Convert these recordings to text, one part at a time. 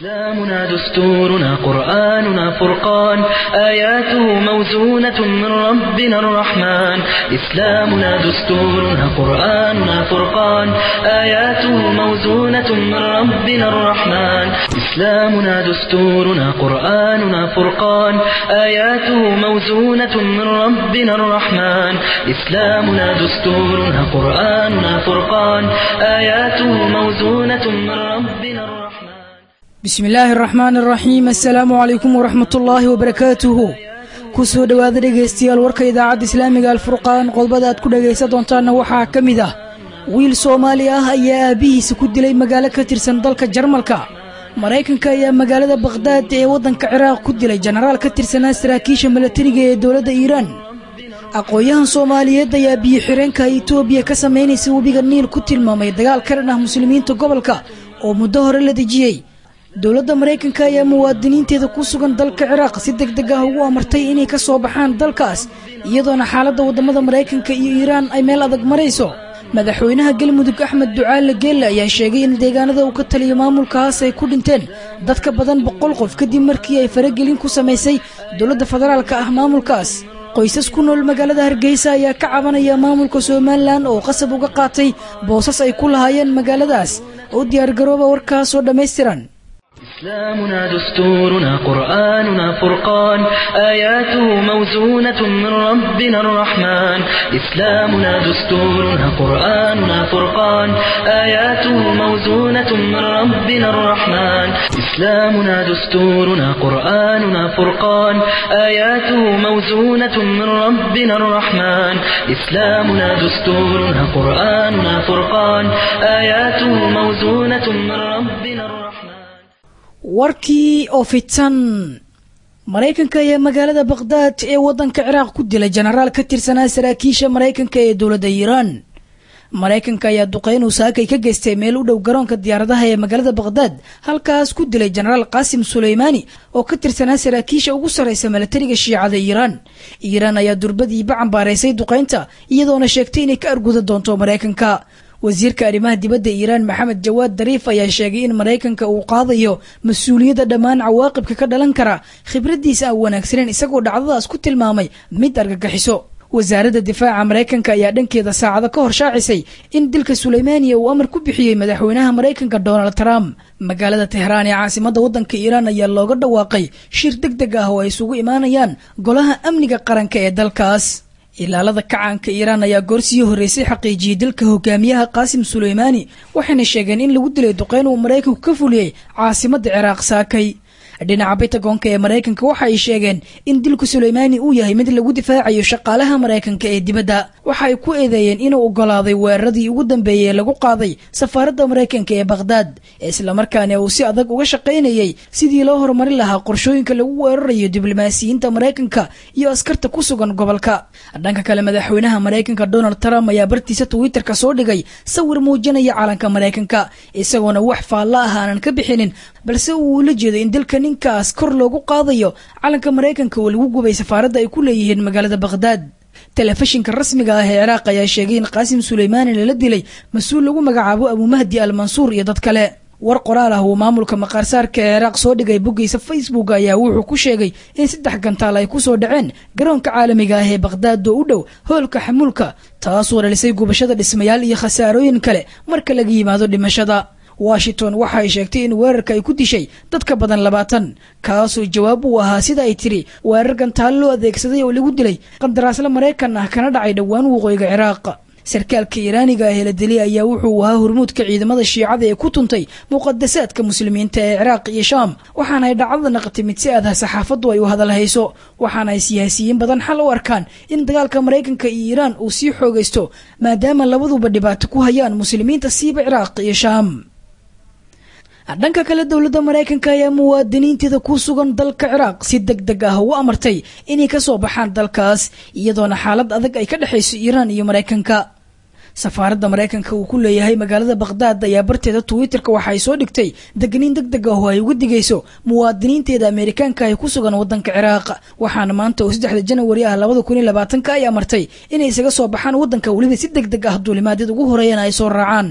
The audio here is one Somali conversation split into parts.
إسلامنا دستورنا قرآننا فرقان آياته موزونة من ربنا الرحمن إسلامنا دستورنا قرآننا فرقان آياته موزونة من ربنا الرحمن إسلامنا دستورنا قرآننا فرقان آياته موزونة من ربنا الرحمن إسلامنا دستورنا قرآننا فرقان آياته موزونة من ربنا الرحمن bismi illaahi araxmaan araxiim assalaamu calaykum waraxmat ullaahi wabarakaatuhu ku soo dhowaada dhegaystayaal warka idaacadda islaamiga alfurqaan qodobada aad ku dhegaysan doontaanna waxaa ka mid ah wiil soomaali ah ayaa aabbihiisa ku dilay magaalo ka tirsan dalka jarmalka maraykanka ayaa magaalada bakhdaad ee waddanka ciraaq ku dilay jenaraal ka tirsanaa saraakiisha milatariga ee dowladda iiraan aqoon-yahan soomaaliyeed ayaa biyo xireenka itoobiya ka samaynaysa webiga niil ku tilmaamay dagaal ka dhan ah muslimiinta gobolka oo muddo hore la dejiyey dowladda maraykanka ayaa muwaadiniinteeda ku sugan dalka ciraaq si deg deg ah ugu amartay inay ka soo baxaan dalkaas iyadoona xaaladda waddamada maraykanka iyo iiraan ay meel adag marayso madaxweynaha galmudug axmed ducaale geelle ayaa sheegay in deegaanada uu ka taliyo maamulkaas ay ku dhinteen dad ka badan boqol qof kadib markii ay faragelin ku samaysay dowladda federaalka ah maamulkaas qoysas ku nool magaalada hargeysa ayaa ka cabanaya maamulka somalilan oo qasab uga qaatay boosas ay ku lahaayeen magaaladaas oo diyaargarooba warkaasoo dhammaystiran إسلامنا دستورنا قرآننا فرقان آياته موزونة من ربنا الرحمن إسلامنا دستورنا قرآننا فرقان آياته موزونة من ربنا الرحمن إسلامنا دستورنا قرآننا فرقان آياته موزونة من ربنا الرحمن إسلامنا دستورنا قرآننا فرقان آياته موزونة من ربنا الرحمن warkii oo fitan maraykanka ayaa magaalada bakhdaad ee waddanka ciraaq ku dilay jenaraal ka tirsanaa saraakiisha maraykanka ee dowladda iiraan maraykanka ayaa duqeyn uu saakay ka geystay meel u dhow garoonka diyaaradaha ee magaalada bakhdaad halkaas ku dilay jenaraal qaasim suleymaani oo ka tirsanaa saraakiisha ugu sarraysa milatariga shiicada iiraan iiraan ayaa durbadiiba cambaaraysay duqeynta iyadoona sheegtay inay ka arguda doonto maraykanka wasiirka arrimaha dibadda iiraan maxamed jawaad dariif ayaa sheegay in maraykanka uu qaadayo mas-uuliyadda dhammaan cawaaqibka ka dhalan kara khibraddiisa aan wanaagsaneyn isagoo dhacdadaas ku tilmaamay mid argagixiso wasaaradda difaaca maraykanka ayaa dhankeeda saacado ka hor shaacisay in dilka suleymaaniya uu amar ku bixiyey madaxweynaha maraykanka donald trump magaalada tehraan ee caasimadda waddanka iiraan ayaa looga dhawaaqay shir deg deg ah oo ay isugu imaanayaan golaha amniga qaranka ee dalkaas ilaalada kacaanka iiraan ayaa goorsii horreysay xaqiijiyey dilka hogaamiyaha qaasim suleymaani waxayna sheegeen in lagu dilay duqeyn uu maraykanku ka fuliyey caasimadda ciraaq saakay dhinaca bitagoonka ee maraykanka waxa ay sheegeen in dilku suleymaani uu yahay mid lagu difaacayo shaqaalaha maraykanka ee dibadda waxa ay ku eedeeyeen inuu ogolaaday weeraradii ugu dambeeyey ee lagu qaaday safaaradda maraykanka ee bakhdaad islamarkaana uu si adag uga shaqaynayey sidii loo horumarin lahaa qorshooyinka lagu weerarayo diblomaasiyiinta maraykanka iyo askarta ku sugan gobolka dhanka kale madaxweynaha maraykanka donald trump ayaa bartiisa twitterka soo dhigay sawir muujinaya calanka maraykanka isagoona wax faalla ah aanan ka bixinin balse uu ula jeedo in dilka ninkaas kor loogu qaadayo calanka maraykanka oo lagu gubay safaaradda ay ku leeyihiin magaalada bakhdaad telefishinka rasmiga ah ee ciraaq ayaa sheegay in qaasim suleymaani lala dilay mas-uul lagu magacaabo abumahdi al mansuur iyo dad kale war qoraal ah uu maamulka maqaarsaarka ee ciraaq soo dhigay boggiisa facebook ayaa wuxuu ku sheegay in saddex gantaal ay kusoo dhaceen garoonka caalamiga ah ee bakhdaad oo u dhow hoolka xamuulka taasoo dhalisay gubashada dhismayaal iyo khasaarooyin kale marka laga yimaado dhimashada washington waxa ay sheegtay in weerarka ay ku dishay dad ka badan labaatan kaasoo jawaab uu ahaa sida ay tiri weerar gantaalo loo adeegsaday oo lagu dilay qandaraasle maraykan ah kana dhacay dhowaan waqooyiga ciraaq sarkaalka iiraaniga ah ee la dilay ayaa wuxuu ahaa hormuudka ciidamada shiicada ee ku tuntay muqadasaadka muslimiinta ee ciraaq iyo shaam waxaana ay dhacdada naqatay mid si adah saxaafaddu ay u hadalhayso waxaana ay siyaasiyiin badan xal u arkaan in dagaalka maraykanka iyo iiraan uu sii xoogaysto maadaama labaduba dhibaato ku hayaan muslimiinta siiba ciraaq iyo shaam dhanka kale dowladda maraykanka ayaa muwaadiniinteeda ku sugan dalka ciraaq si deg deg ah ugu amartay inay ka soo baxaan dalkaas iyadoona xaalad adag ay ka dhexayso iiraan iyo maraykanka safaaradda maraykanka uu ku leeyahay magaalada bakhdaad ayaa barteeda twitterka waxa ay soo dhigtay degniin deg deg ah oo ay uga digayso muwaadiniinteeda ameerikaanka ay ku sugan waddanka ciraaq waxaana maanta oo saddexda janawari ah labada kun iyo labaatanka ay amartay inay isaga soo baxaan waddanka weliba si deg deg ah duulimaadyad ugu horeeyana ay soo raacaan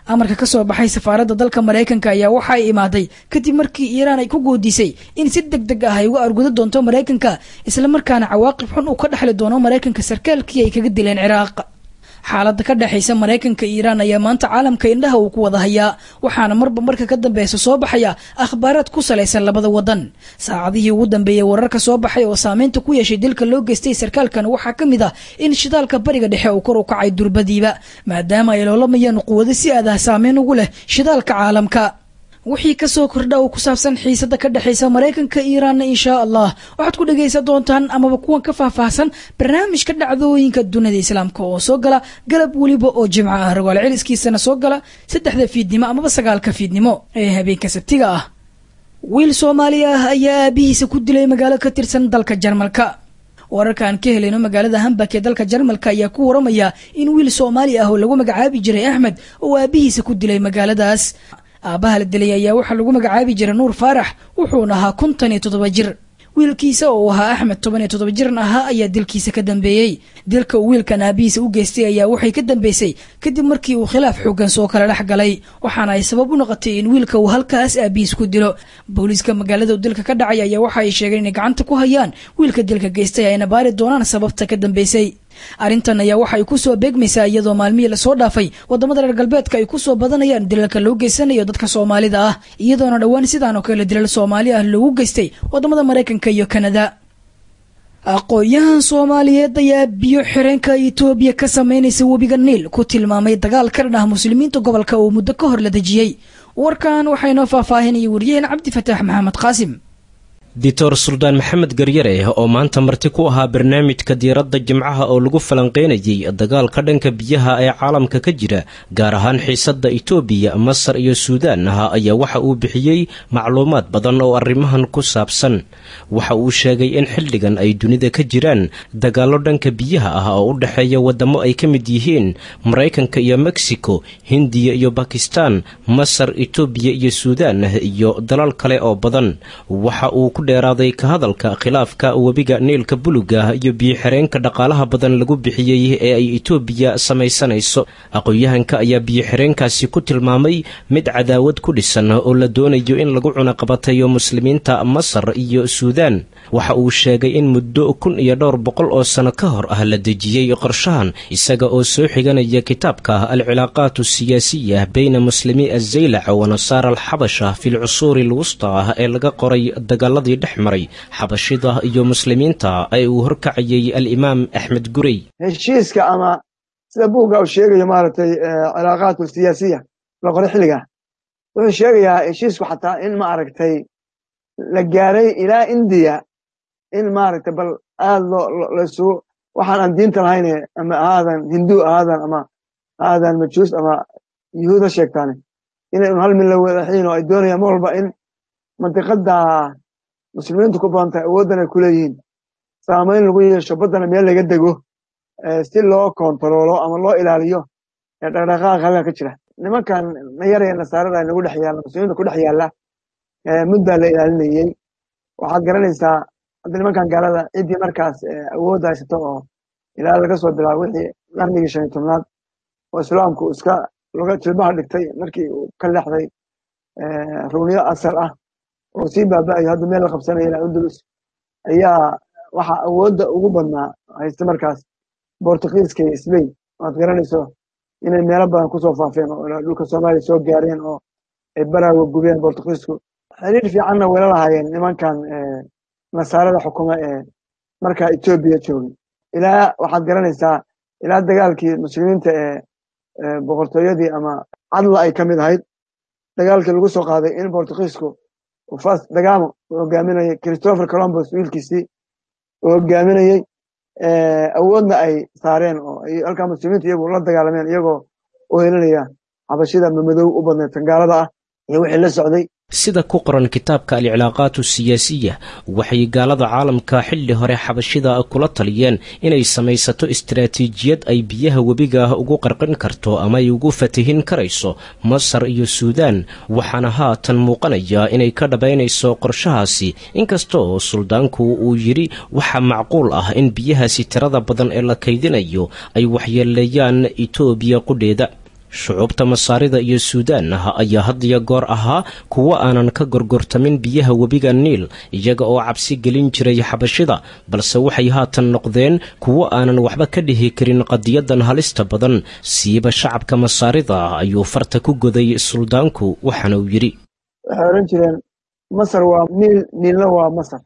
amarka ka soo baxay safaaradda dalka maraykanka ayaa waxa ay imaaday kadib markii iiraan ay ku goodisay in si deg deg ah ay uga argudo doonto maraykanka islamarkaana cawaaqib xun uu ka dhexli doono maraykanka sarkaalkii ay kaga dileen ciraaq xaaladda ka dhexaysa maraykanka iiraan ayaa maanta caalamka indhaha uu ku wada hayaa waxaana marba marka ka dambeysa soo baxaya akhbaaraad ku salaysan labada wadan saacadihii ugu dambeeyey wararka soo baxay oo saameynta ku yeeshay dilka loo geystay sarkaalkan waxaa ka mid ah in shidaalka bariga dhexe uu kor u kacay durbadiiba maadaama ay loolamayaan quwado si aadaha saameyn ugu leh shidaalka caalamka wixii kasoo kordha oo ku saabsan xiisada ka dhexaysa maraykanka iiraanna inshaa allah waxaad ku dhegaysan doontaan amaba kuwan ka faahfaahsan barnaamijka dhacdooyinka dunida islaamka oo soo gala galab weliba oo jimco ah rogaal celiskiisana soo gala saddexda fiidnimo amaba sagaalka fiidnimo ee habeenka sabtiga ah wiil soomaali ah ayaa aabihiisa ku dilay magaalo ka tirsan dalka jarmalka wararka aan ka helayno magaalada hambak ee dalka jarmalka ayaa ku waramaya in wiil soomaali ah oo lagu magacaabi jiray axmed oo aabihiisa ku dilay magaaladaas aabbaha la dilay ayaa waxaa lagu magacaabi jiray nuur faarax wuxuuna ahaa kontan iyo toddoba jir wiilkiisa oo ahaa axmed toban iyo toddoba jiran ahaa ayaa dilkiisa ka dambeeyey dilka uu wiilkan aabihiisa u geystay ayaa waxay ka dambeysay kadib markii uu khilaaf xoogan soo kala dhex galay waxaana ay sabab u noqotay in wiilka uu halkaas aabihiis ku dilo booliiska magaalada uu dilka ka dhacay ayaa waxa ay sheegeen inay gacanta ku hayaan wiilka dilka geystay ayna baari doonaan sababta ka dambeysay arrintan ayaa waxa ay ku soo beegmaysaa iyadoo maalmihii lasoo dhaafay wadamada reer galbeedka ay ku soo badanayaan dilalka loo geysanayo dadka soomaalida ah iyadoona dhowaan sidaan oo kale dilal soomaali ah loogu geystay wadamada maraykanka iyo kanada aqoon-yahan soomaaliyeed ayaa biyo xireenka itoobiya ka sameynaysa webiga niil ku tilmaamay dagaal ka dhan ah muslimiinta gobolka uu muddo ka hor la dejiyey warkan waxaa inoo faahfaahinaya waryaheena cabdifataax maxamed qaasim dictor suldaan maxamed garyare oo maanta marti ku ahaa barnaamijka diiradda jimcaha oo lagu falanqeynayay dagaalka dhanka biyaha ee caalamka ka jira gaar ahaan xiisadda itoobiya masar iyo suudaan ah ayaa waxa uu bixiyey macluumaad badan oo arrimahan ku saabsan waxa uu sheegay in xilligan ay dunida ka jiraan dagaallo dhanka biyaha ah oo u dhexeeya waddamo ay ka mid yihiin maraykanka iyo mexico hindiya iyo bakistan masar itoobiya iyo suudaan iyo dalal kale oo badan waxa uu ku dheeraaday ka hadalka khilaafka webiga niilka buluga iyo biyo-xireenka dhaqaalaha badan lagu bixiyey ee ay itoobiya samaysanayso aqoon-yahanka ayaa biyo-xireenkaasi ku tilmaamay mid cadaawad ku dhisan oo la doonayo in lagu cunaqabatayo muslimiinta masar iyo suudaan waxa uu sheegay in muddo kun iyo dhowr boqol oo sano ka hor ah la dejiyey qorshahan isaga oo soo xiganaya kitaabka alcilaaqaat asiyaasiya beyna muslimi azaylac wa nasaara alxabasha fi lcusuuri alwusta ah ee laga qoray dagaaladii dhex maray xabashida iyo muslimiinta ee uu horkacayay alimaam axmed gurey heshiiska ama sida buugga uu sheegayo maaragtay cilaaqaadku siyaasiya la qoray xilligaa wuxuu sheegayaa heshiisku xataa in ma aragtay la gaaray ilaa indiya in maaragtay bal aad loo laysugu waxaan aan diinta lahayne ama ahaadan hindu ahaadan ama ahaadan majuus ama yuhuud ha sheegtaane inay un hal mid la wadaxiin oo ay doonayaan mar walba in mantiqadda muslimiintu ku badan tahay awooddan ay ku leeyihiin saamayn lagu yeesho baddana meel laga dego si loo kontaroolo ama loo ilaaliyo ee dhaqdhaqaaqa halkaa ka jira nimankan nayaraya nasaarada nagu dhex yaalla muslimiinta ku dhex yaalla muddaa la ilaalinayey waxaad garanaysaa hadda nimankan gaalada ciddii markaas awoodda haysato oo ilaa laga soo bilaabo wixii qarnigii shan iyo tobnaad oo islaamku iska loga jilbaha dhigtay markii uu ka leexday rugniyo asal ah oo sii baaba'ayo hadda meel la qabsanaya ilaa undulus ayaa waxaa awoodda ugu badnaa haysta markaas bortugiiska iyo sbain waad garanayso inay meelo badan kusoo faafeen oo dhulka soomaaliya soo gaareen oo ay baraaga gubeen bortugiisku xiriir fiicanna wayla lahaayeen nimankan nasaarada xukuma ee markaa etoobiya joogay ilaa waxaad garanaysaa ilaa dagaalkii muslimiinta ee boqortooyadii ama cadla ay ka mid ahayd dagaalkii lagu soo qaaday in bortugiisku fas dagamo uu hogaaminayay christopher colombus wiilkiisii uu hogaaminayey awoodna ay saareen oo ay halkaa muslimiinta iyagu la dagaalameen iyagoo u helinaya xabashida mamadow u badneed tangaalada ah iyo wixii la socday sida ku qoran kitaabka alcilaaqaat asiyaasiya waxay gaalada caalamka xilli hore xabashida kula taliyeen inay samaysato istaraatiijiyad ay biyaha webiga ugu qarqin karto ama ay ugu fatihin karayso masar iyo suudaan waxaana haatan muuqanaya inay ka dhabaynayso qorshahaasi inkastoo suldaanku uu yidhi waxaa macquul ah in biyahaasi tirada badan ee la kaydinayo ay waxyeeleeyaan itoobiya qudheeda shucuubta masaarida iyo suudaan ayaa had iyo goor ahaa kuwo aanan ka gorgortamin biyaha webiga niil iyaga oo cabsi gelin jiray xabashida balse waxay haatan noqdeen kuwo aanan waxba ka dhihi karin qadiyadan halista badan siiba shacabka masaarida ayuu farta ku goday suldaanku waxaana uu yidhi waxay odhan jireen masar waa niil niilna waa masar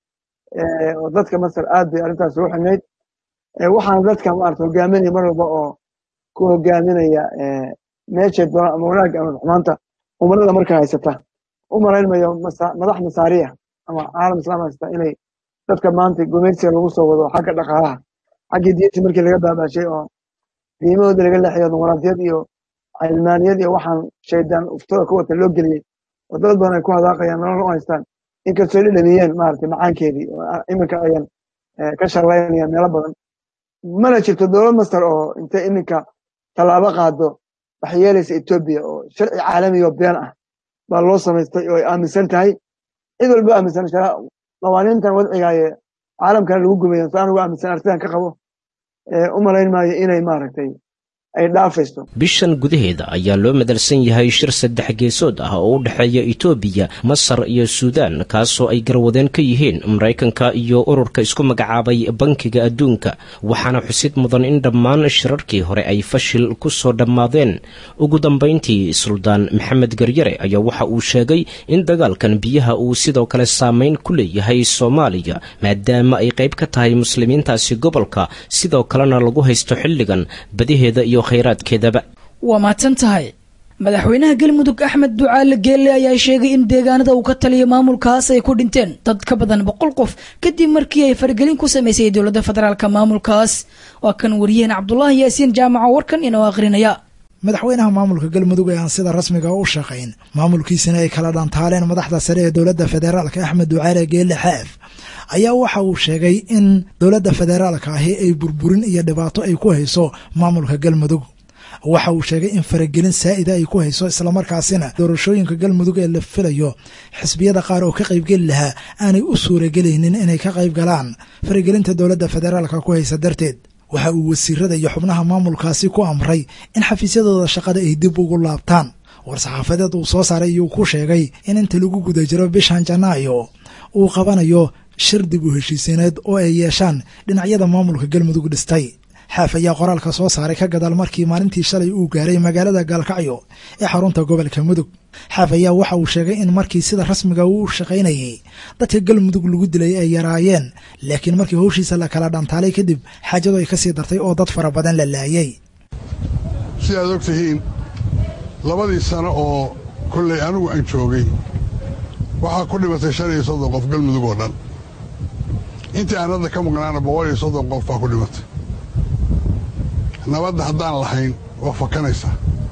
oo dadka masar aad bay arrintaas ugu xumayd waxaana dadka maarata hogaaminaya mar walba oo ku hogaaminaya meeshay doonaan ama wanaagga ama xumaanta umarada markaa haysata u malaynmayo madax masaariya ama caalam islaam haysata inay dadka maanta gumaysiga lagu soo wado xagga dhaqaalaha xaggii diintii markii laga baabaashay oo diimahooda laga leexiyo dimuqraadiyad iyo cilmaaniyad iyo waxaan shaydaan uftada ku wata loo geliyey oo dad badan ay ku hadaaqayaan nolol u haystaan inkastoo dhadhamiyeen maarata macaankeedii iminka ayan ka sharlaynayaan meelo badan mana jirto dowlad masar oo intay iminka tallaabo qaado waxay yeelaysa etoobiya oo sharci caalamiga oo been ah baa loo samaystay oo ay aaminsan tahay cid walba aaminsan qawaaniintan wadcigaaye caalamkana lagu gumayo saan ugu aaminsan artidan ka qabo u malayn maayo inay maaragtay ay dhaafayso bishan gudaheeda ayaa loo madalsan yahay shir saddex geesood ah oo u dhexeeya etoobiya masar iyo suudaan kaasoo ay garwadeen ka yihiin maraykanka iyo ururka isku magacaabay bankiga adduunka waxaana xusid mudan in dhammaan shirarkii hore ay fashil ku soo dhammaadeen ugu dambayntii suldaan maxamed garyare ayaa waxa uu sheegay in dagaalkan biyaha uu sidoo kale saameyn ku leeyahay soomaaliya maadaama ay qayb ka tahay muslimiintaasi gobolka sidoo kalena lagu haysto xilligan badiheeda iyo waa mahadsan tahay madaxweynaha galmudug axmed ducaale geelle ayaa sheegay in deegaanada uu ka taliya maamulkaas ay ku dhinteen dad ka badan boqol qof kadib markii ay faragelin ku samaysay dowladda federaalka maamulkaas waa kan wariyaheen cabdulaahi yaasiin jaamaco warkan inoo akhrinaya madaxweynaha maamulka galmudug ee aan sida rasmiga u shaqayn maamulkiisina ay kala dhantaaleen madaxda sare ee dowladda federaalka axmed ducaale geelle xaaf ayaa waxa uu sheegay in dowladda federaalka ahi ay burburin iyo dhibaato ay ku hayso maamulka galmudug waxa uu sheegay in faragelin saa'ida ay ku hayso islamarkaasina doorashooyinka galmudug ee la filayo xisbiyada qaar oo ka qaybgeli lahaa aanay u suuragelaynin inay ka qayb galaan faragelinta dowladda federaalka ku haysa darteed waxa uu wasiirada iyo xubnaha maamulkaasi ku amray in xafiisyadooda shaqada ay dib ugu laabtaan war-saxaafadeed uu soo saaray iyuu ku sheegay in inta lagu guda jiro bishan janaayo uu qabanayo shir dib u heshiisiineed oo ay yeeshaan dhinacyada maamulka galmudug dhistay xaaf ayaa qoraalka soo saaray ka gadaal markii maalintii shalay uu gaaray magaalada gaalkacyo ee xarunta gobolka mudug xaaf ayaa waxa uu sheegay in markii sida rasmiga uu shaqaynayey dadka galmudug lagu dilay ay yaraayeen laakiin markii howshiisa la kala dhantaalay kadib xaajadu ay ka sii dartay oo dad fara badan la laayay si aad og tihiin labadii sano oo kollay anigu aan joogay waxaa ku dhimatay shan iyo soddon qof galmudug oo dhan intii aan hadda ka maqnaana boqol iyo soddon qof baa ku dhimatay nabadda haddaan lahayn waa fakanaysaa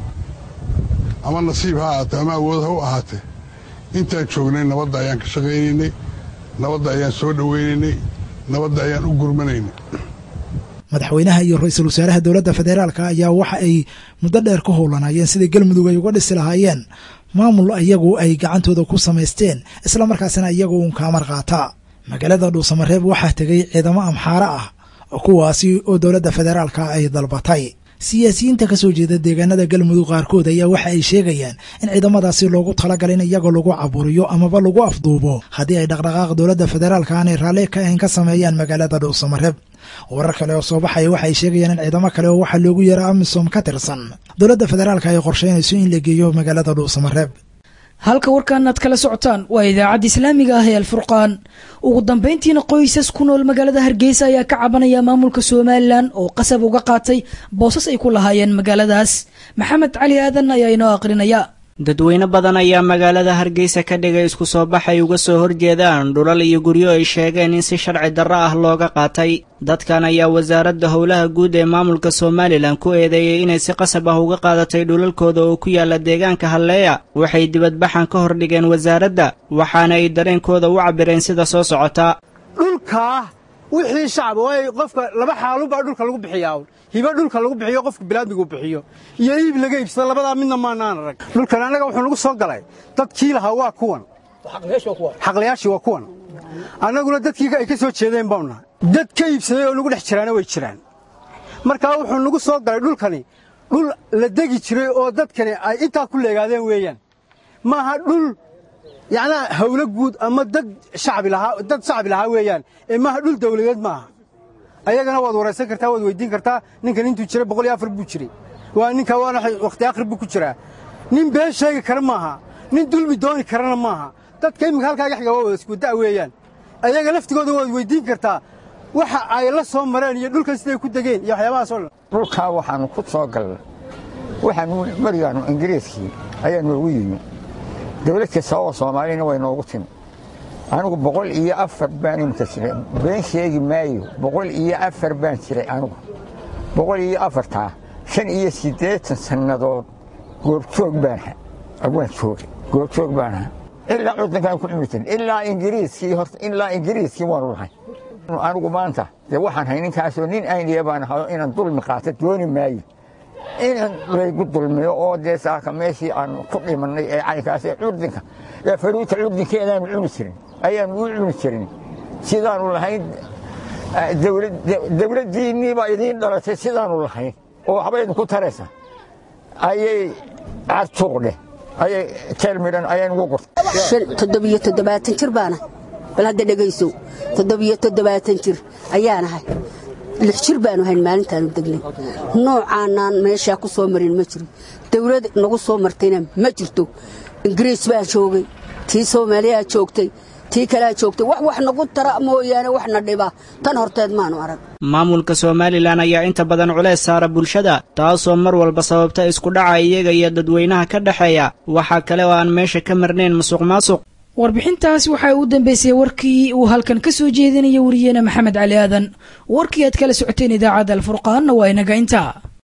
ama nasiib ha ahaatee ama awood ha u ahaatee intaan joognay nabadda ayaan ka shaqaynaynay nabadda ayaan soo dhowaynaynay nabadda ayaan u gurmanaynay madaxweynaha iyo ra-iisul wasaaraha dowladda federaalka ayaa waxa ay muddo dheer ka howlanaayeen sidii galmudug ay uga dhisi lahaayeen maamul iyagu ay gacantooda ku samaysteen islamarkaasina iyagu uun kaamar qaataa magaalada dhuusamareeb waxaa tegay ciidamo amxaare ah kuwaasi oo dowladda federaalka ay dalbatay siyaasiyiinta ka soo jeeda deegaanada galmudug qaarkood ayaa waxa ay sheegayaan in ciidamadaasi loogu talagalay in iyagoo lagu caburiyo amaba lagu afduubo haddii ay dhaqdhaqaaq dowladda federaalka aanay raalli ka ahayn ka sameeyaan magaalada dhuusamareeb warar kale oo soo baxaya waxay sheegayaan in ciidamo kale oo waxaa loogu yeera amisom ka tirsan dowladda federaalka ay qorsheynayso in la geeyo magaalada dhuusamareeb halka warkan aad kala socotaan waa idaacadda islaamiga ah ee alfurqaan ugu dambayntiina qoysas ku nool magaalada hargeysa ayaa ka cabanaya maamulka somalilan oo qasab uga qaatay boosas ay ku lahaayeen magaaladaas maxamed cali aadan ayaa inoo aqrinaya dadweyne badan ayaa magaalada hargeysa ka dhigay isku soo bax ay uga soo horjeedaan dhulal iyo guryo ay sheegeen in si sharci darro ah looga qaatay dadkan ayaa wasaaradda howlaha guud ee maamulka somalilan ku eedeeyey inay si qasab ah uga qaadatay dhulalkooda oo ku yaala deegaanka halleeya waxay dibadbaxan ka hordhigeen wasaaradda waxaana ay dareenkooda u cabbireen sida soo socota dhulkaa wixii shacab waayo qofka laba xaalunbaa dhulka lagu bixiyaa hiba dhulka lagu bixiyo qofka bilaadmigu bixiyo iyo iib laga iibsada labadaa midna maanaan arag dhulkan annaga wuxuu nagu soo galay dadkii lahaa waa kuwan xaqlayaashii waa kuwan annaguna dadkii ay ka soo jeedeen baanu nahay dad ka iibsaday oo nagu dhex jiraana way jiraan markaa wuxuu nagu soo galay dhulkani dhul la degi jiray oo dadkani ay intaa ku leegaadeen weeyaan maaha dhul yacnaa hawlo guud ama dad shacbi lahaa dad shacbi lahaa weeyaan ee maaha dhul dawladeed maaha ayagana waad waraysan kartaa waad weydiin kartaa ninkan intuu jiray boqol iyo afar buu jiray waa ninka waana wakhti akhri buu ku jiraa nin been sheegi kara maaha nin dulmi dooni karana maaha dadka iminka halkaaga xiga waa wada iskudaa weeyaan ayaga laftigooda waad weydiin kartaa waxa ay la soo mareen iyo dhulkan siday ku degeen iyo waxyaabahaasoo dhan dhulkaa waxaannu ku soo galnay waxaanu marigaannu ingiriiskii ayaa noogu yimi dawlad kasta oo soomaalina way noogu timi anigu boqol iyo afar baan imika jiray been sheegi maayo boqol iyo afar baan jiray anigu boqol iyo afartaa shan iyo siddeetan sannadood goobjoog baanaha waan joogay goobjoog baanaha ilaa cuddankaan ku cumi jirin ilaa ingiriiskii horta ilaa ingiriiskii waanu lahay anigu maanta dee waxaan hay ninkaasoo nin ayniya baan ahayo inaan dulmi qaato dooni maayo inaan laygu dulmiyo oo dee saaka meeshii aanu ku dhimannay ee caynkaas ee curdinka ee faruuta curdinkeedaanu cuni jirin ayaanu u cuni jirin sidaanu lahayn dawladdiinnii baa idiin dhalatay sidaanu lahayn oo waxba idinku taraysa ayay cartuuqdheh ayay teelmidhan ayay nugu gurtay toddobiyo toddobaatan jir baana bal hadda dhegaysow toddobiyo toddobaatan jir ayaanahay lix jir baanu hayn maalintaanu degnay noocaanaan meeshaa ku soo marin ma jiro dawlad nagu soo martayna ma jirto ingiriis baa joogay tii soomaaliyaa joogtay tii kalea joogtay wax wax nagu tara mooyaane waxna dhiba tan horteed maanu arag maamulka somalilan ayaa inta badan culeys saara bulshada taasoo mar walba sababta isku dhaca iyaga iyo dadweynaha ka dhexeeya waxaa kale oo aan meesha ka marnayn musuq maasuq warbixintaas waxaa u dambeysay warkii uu halkan ka soo jeedinaya wariyeene maxamed cali aadan warkii aad kala socoteen idaacadda alfurqaanna waa inaga intaa